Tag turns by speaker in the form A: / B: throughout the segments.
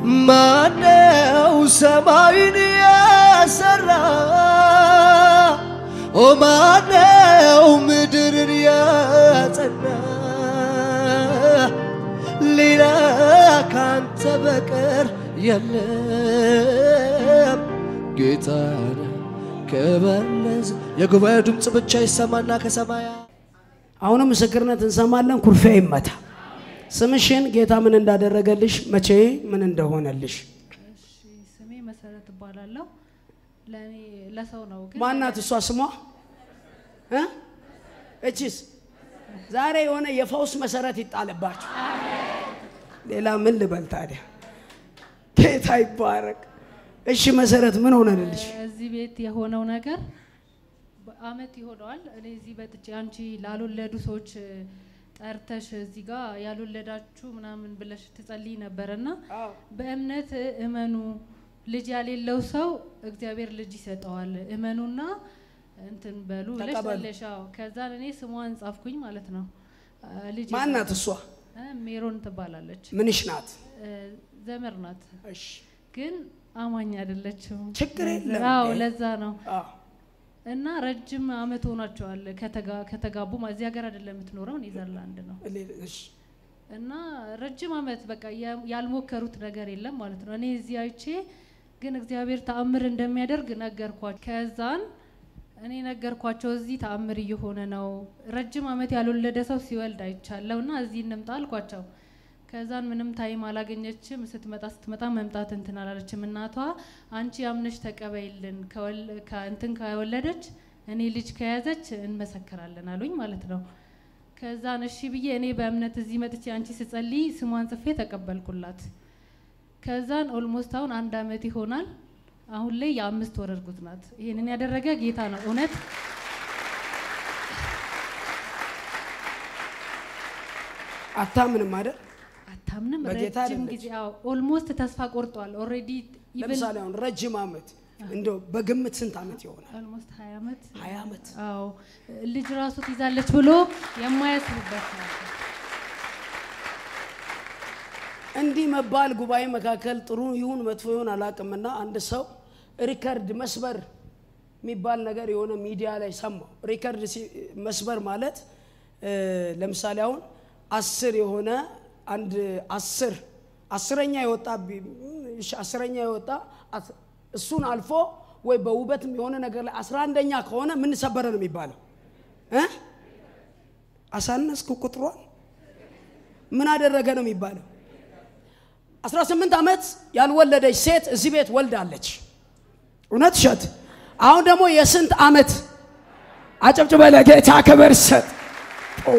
A: ማነው ሰማይን ያሰራ? ኦ ማነው ምድርን ያጸና? ሌላ ካንተ በቀር የለም ጌታ ከበለዝ የጉባኤ ድምፅ ብቻ ይሰማና ከሰማያ
B: አሁንም ምስክርነት እንሰማለን። ኩርፊያ ይመታ። ስምሽን ጌታ ምን እንዳደረገልሽ መቼ ምን እንደሆነልሽ
C: እሺ ስሜ መሰረት እባላለሁ። ለእኔ ለሰው ነው ግን
B: ማናት እሷ ስሟ እ? እቺስ ዛሬ የሆነ የፈውስ መሰረት ይጣልባቸው። ሌላ ምን ልበል ታዲያ? ጌታ ይባረክ። እሺ መሰረት ምን ሆነልሽ?
C: እዚህ ቤት የሆነው ነገር አመት ይሆነዋል። እኔ እዚህ በጥቼ አንቺ ላልወለዱ ሰዎች ጠርተሽ እዚህ ጋር ያልወለዳችሁ ምናምን ብለሽ ትጸልይ ነበርና በእምነት እመኑ። ልጅ ያሌለው ሰው እግዚአብሔር ልጅ ይሰጠዋል። እመኑና እንትን በሉ ብለሽ
B: ተቀበሉ።
C: ጸለሽ። አዎ። ከዛን እኔ ስሟን ጻፍኩኝ ማለት ነው። ልጅ
B: ማናት እሷ?
C: ሜሮን ትባላለች።
B: ምንሽ ናት?
C: እ፣ ዘመድ ናት
B: እሺ
C: ግን አማኝ አይደለችም።
B: ችግር የለም።
C: አዎ
B: እንዴ?
C: ለዛ ነው።
B: አዎ።
C: እና ረጅም አመት ሆኗቸዋል ከተጋ- ከተጋቡ። ማ- እዚህ ሀገር አይደለም የምትኖረው ኔዘርላንድ ነው።
B: እሺ
C: እና ረጅም አመት በቃ ያ- ያልሞከሩት ነገር የለም ማለት ነው። እኔ እዚህ አይቼ ግን እግዚአብሔር ተአምር እንደሚያደርግ ነገርኳቸው። ከዛን እኔ ነገርኳቸው እዚህ ተአምር እየሆነ ነው። ረጅም አመት ያልወለደ ሰው ሲወልድ አይቻለሁ እና እዚህ እንምጣ አልኳቸው። ከዛን ምንም ታይም አላገኘችም። ስትመጣ ስትመጣ መምጣት እንትን አላለችም። እናቷ አንቺ አምነሽ ተቀበይልን ከወል- ከእንትን ከወለደች እኔ ልጅ ከያዘች እንመሰክራለን አሉኝ ማለት ነው። ከዛን እሺ ብዬ እኔ በእምነት እዚህ መጥቼ አንቺ ስጸልይ ስሟን ጽፌ ተቀበልኩላት። ከዛን ኦልሞስት አሁን አንድ አመት ይሆናል። አሁን ላይ የአምስት ወር እርጉዝ ናት። ይህንን ያደረገ ጌታ ነው። እውነት
B: አታምንም አይደል?
C: አታምንም።
B: በጌታ
C: ረጅም
B: አይደለች።
C: ጊዜ ኦልሞስት ተስፋ ቆርጧል። ኦልሬዲ
B: ለምሳሌ አሁን ረጅም አመት እንደው በግምት ስንት አመት ይሆናል?
C: ኦልሞስት ሀያ አመት
B: ሀያ አመት
C: አዎ ልጅ ራሱ ትይዛለች ብሎ የማያስብበት ነው።
B: እንዲህ መባል ጉባኤ መካከል ጥሩ ይሁን መጥፎ ይሁን አላቅምና አንድ ሰው ሪከርድ መስበር የሚባል ነገር የሆነ ሚዲያ ላይ ሰማው። ሪከርድ ሲ- መስበር ማለት እ፣ ለምሳሌ አሁን አስር የሆነ አንድ አስር አስረኛ የወጣ ቢ- እሺ፣ አስረኛ የወጣ አስ- እሱን አልፎ ወይ በውበትም የሆነ ነገር ላይ አስራ አንደኛ ከሆነ ምን ሰበረ ነው የሚባለው እ? አሳነስኩ ቁጥሯን ምን አደረገ ነው የሚባለው 18 ዓመት ያልወለደች ሴት እዚህ ቤት ወልዳለች። እውነት እሸት። አሁን ደግሞ የስንት ዓመት አጨብጭበ ለጌታ ክብር ሰጥ። ኦ።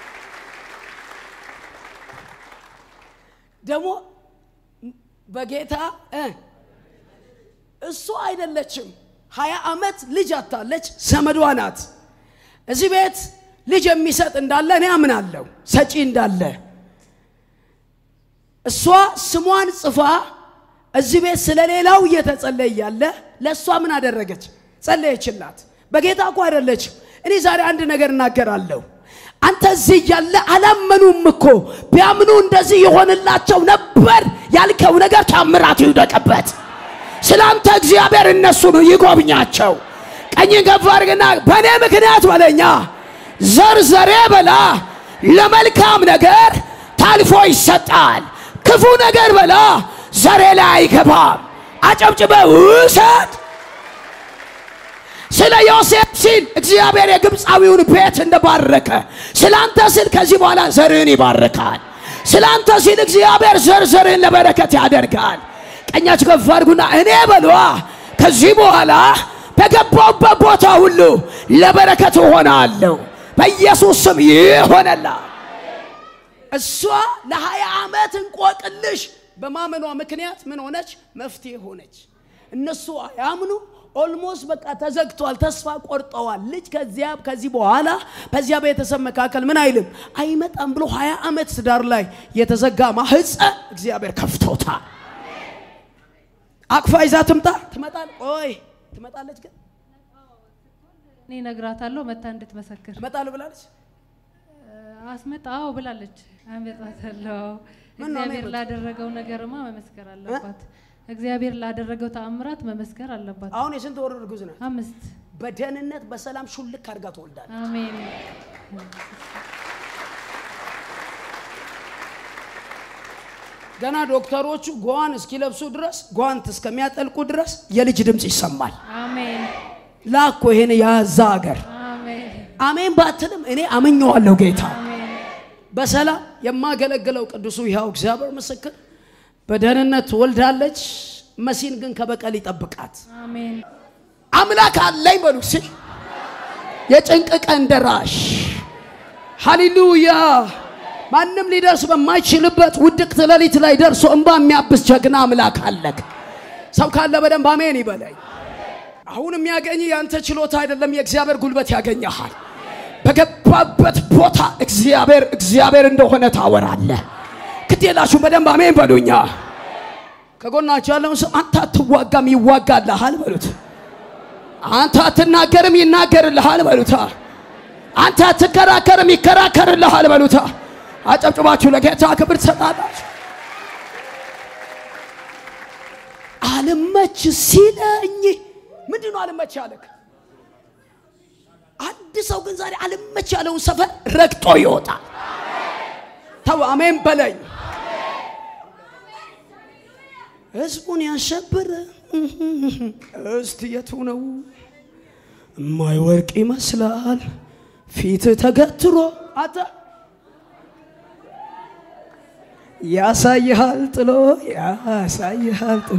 B: ደግሞ በጌታ እ እሱ አይደለችም። ሀያ ዓመት ልጅ አታለች፣ ዘመዷ ናት። እዚህ ቤት ልጅ የሚሰጥ እንዳለ እኔ አምናለሁ፣ ሰጪ እንዳለ እሷ ስሟን ጽፋ እዚህ ቤት ስለሌላው እየተጸለየ ያለ ለእሷ ምን አደረገች? ጸለየችላት። በጌታ እኮ አይደለችም። እኔ ዛሬ አንድ ነገር እናገራለሁ። አንተ እዚህ እያለ አላመኑም እኮ ቢያምኑ እንደዚህ የሆንላቸው ነበር ያልከው ነገር ታምራት ይውደቅበት። ስለ አንተ እግዚአብሔር እነሱን ይጎብኛቸው። ቀኝ ገፍ አድርግና በእኔ ምክንያት በለኛ ዘርዘሬ በላ ለመልካም ነገር ታልፎ ይሰጣል። ክፉ ነገር በላ ዘሬ ላይ አይገባም። አጨብጭበ ውሰድ። ስለ ዮሴፍ ሲል እግዚአብሔር የግብፃዊውን ቤት እንደባረከ ስለ አንተ ሲል ከዚህ በኋላ ዘርህን ይባርካል። ስለ አንተ ሲል እግዚአብሔር ዘር ዘርህን ለበረከት ያደርጋል። ቀኛችሁ ከፍ አድርጉና እኔ በሏ ከዚህ በኋላ በገባውበት ቦታ ሁሉ ለበረከት እሆናለሁ። በኢየሱስ ስም ይሆነላል። እሷ ለሀያ ዓመት እንቆቅልሽ በማመኗ ምክንያት ምን ሆነች? መፍትሄ ሆነች። እነሱ አያምኑ። ኦልሞስት በቃ ተዘግቷል፣ ተስፋ ቆርጠዋል። ልጅ ከዚያ ከዚህ በኋላ በዚያ ቤተሰብ መካከል ምን አይልም አይመጣም ብሎ ሀያ ዓመት ትዳር ላይ የተዘጋ ማህፀን እግዚአብሔር ከፍቶታል። አቅፋ ይዛ ትምጣ ትመጣል። ቆይ ትመጣለች፣ ግን
C: እኔ እነግራታለሁ መታ እንድትመሰክር
B: ትመጣል ብላለች።
C: አስመጣ አዎ ብላለች። አመጣታለሁ
B: ምን ነው
C: እግዚአብሔር
B: አሜን
C: ላደረገው ነገርማ መመስከር አለባት። እግዚአብሔር ላደረገው ተአምራት መመስከር አለባት።
B: አሁን የስንት ወር እርጉዝ ናት?
C: አምስት
B: በደህንነት በሰላም ሹልክ አድርጋ ትወልዳለች።
C: አሜን
B: ገና ዶክተሮቹ ጓን እስኪለብሱ ድረስ ጓንት እስከሚያጠልቁ ድረስ የልጅ ድምፅ ይሰማል።
C: አሜን
B: ላኮ ይሄን ያዛ ሀገር
C: አሜን
B: አሜን ባትልም እኔ አምኘዋለሁ ጌታ
C: አሜን
B: በሰላም የማገለግለው ቅዱሱ ይኸው እግዚአብሔር ምስክር በደህንነት ትወልዳለች። መሲን ግን ከበቀል ይጠብቃት።
C: አሜን
B: አምላክ አለኝ በሉ ሲል የጭንቅ ቀን ደራሽ ሃሌሉያ። ማንም ሊደርስ በማይችልበት ውድቅት ሌሊት ላይ ደርሶ እንባ የሚያብስ ጀግና አምላክ አለክ። ሰው ካለ በደንብ አሜን ይበለኝ። አሁን የሚያገኝ ያንተ ችሎታ አይደለም፣ የእግዚአብሔር ጉልበት ያገኘሃል። በገባበት ቦታ እግዚአብሔር እግዚአብሔር እንደሆነ ታወራለህ። ክትላችሁ በደንብ አሜን በሉኛ። ከጎናችሁ ያለውን ሰው አንተ አትዋጋም ይዋጋልሃል በሉት። አንተ አትናገርም ይናገርልሃል በሉታ። አንተ አትከራከርም ይከራከርልሃል በሉታ። አጨብጭባችሁ ለጌታ ክብር ትሰጣላችሁ። አልመች ሲለኝ ምንድን ነው አልመች ያለክ? አንድ ሰው ግን ዛሬ አልመች ያለውን ሰፈር ረግጦ ይወጣል። ተው አሜን በለኝ። ህዝቡን ያሸበረ እስቲ የቱ ነው የማይወርቅ ይመስላል ፊት ተገትሮ አተ ያሳይሃል ጥሎ ያሳይሃል ጥሎ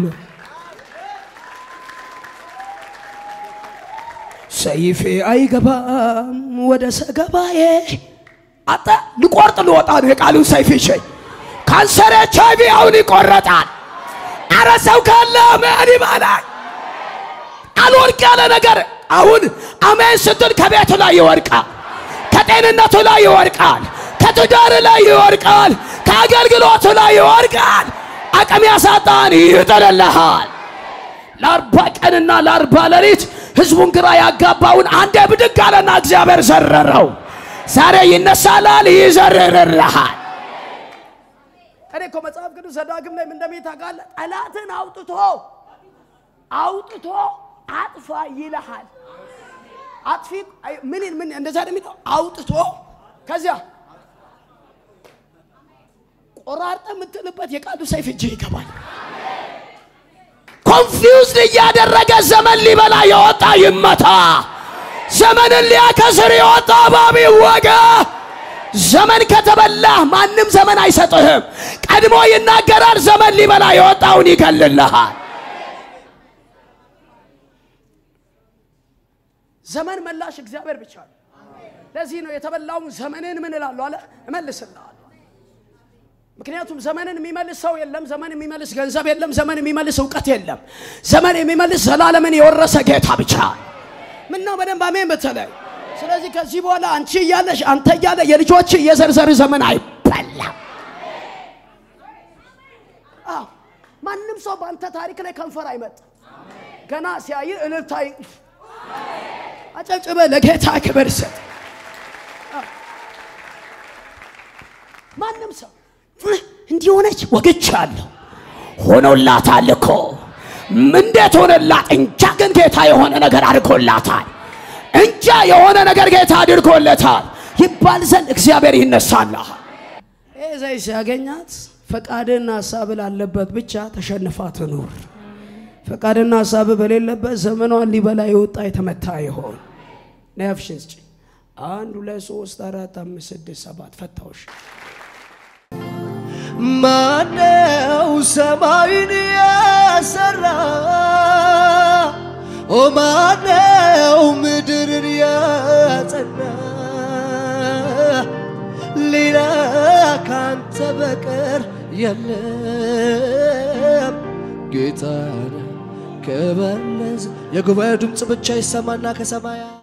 B: ሰይፌ አይገባም ወደ ሰገባዬ አተ ልቆርጥ ልወጣ ነው የቃሉን ሰይፍ ይዤ ካንሰር ኤች አይ ቪ አሁን ይቆረጣል። አረ ሰው ካለ አሜን ይባላል። አልወርቅ ያለ ነገር አሁን አሜን ስትል ከቤቱ ላይ ይወርቃል፣ ከጤንነቱ ላይ ይወርቃል፣ ከትዳር ላይ ይወርቃል፣ ከአገልግሎቱ ላይ ይወርቃል። አቅም ያሳጣን ይጥልልሃል። ለአርባ ቀንና ለአርባ ሌሊት ህዝቡን ግራ ያጋባውን አንዴ ብድግ አለና እግዚአብሔር ዘረረው። ዛሬ ይነሳላል፣ ይዘርርልሃል። እኔ እኮ መጽሐፍ ቅዱስ ዘዳግም ላይ ምን እንደሚል ታውቃለህ? ጠላትን አውጥቶ አውጥቶ አጥፋ ይልሃል። አጥፊ አይ፣ ምን ምን እንደዛ ነው የሚለው አውጥቶ ከዚያ ቆራርጠ የምትልበት የቃሉ ሰይፍ እጅ ይገባል። ኮንፊውዝድ እያደረገ ዘመን ሊበላ የወጣ ይመታ። ዘመንን ሊያከስር የወጣ እባብ ይወጋ። ዘመን ከተበላህ ማንም ዘመን አይሰጥህም። ቀድሞ ይናገራል። ዘመን ሊበላ የወጣውን ይገልልሃል። ዘመን መላሽ እግዚአብሔር ብቻ ነው። ለዚህ ነው የተበላውን ዘመንን ምን እላለሁ አለ እመልስልሃለሁ። ምክንያቱም ዘመንን የሚመልስ ሰው የለም። ዘመን የሚመልስ ገንዘብ የለም። ዘመን የሚመልስ እውቀት የለም። ዘመን የሚመልስ ዘላለምን የወረሰ ጌታ ብቻ። ምነው በደንብ አሜን በተለይ ስለዚህ ከዚህ በኋላ አንቺ እያለሽ አንተ እያለ የልጆች የዘርዘር ዘመን አይበላም። አዎ ማንም ሰው በአንተ ታሪክ ላይ ከንፈር አይመጥ። ገና ሲያይ እልልታ ይ- አጨብጭበ ለጌታ ክብር ስጥ። አዎ። ማንም ሰው እንዲሆነች ወግቻለሁ ሆኖላታል እኮ እንዴት ሆነላት እንጃ፣ ግን ጌታ የሆነ ነገር አድርጎላታል እንጃ የሆነ ነገር ጌታ አድርጎለታል ይባል ዘንድ እግዚአብሔር ይነሳልሃል። ይህ ዘይ ሲያገኛት ፈቃድና ሀሳብ ላለበት ብቻ ተሸንፋ ትኑር። ፈቃድና ሀሳብ በሌለበት ዘመኗን ሊበላ የወጣ የተመታ ይሆን። ነፍሽን ስጪ። አንድ ሁለት ሶስት አራት አምስት ስድስት ሰባት ፈታውሽ።
A: ማነው ሰማይን ያሰራ? ኦ ማነው ምድርን ያጸና? ሌላ ካንተ በቀር የለም። ጌታ ነህ ክብር ለዘ- የጉባኤው ድምፅ ብቻ ይሰማና ከሰማያ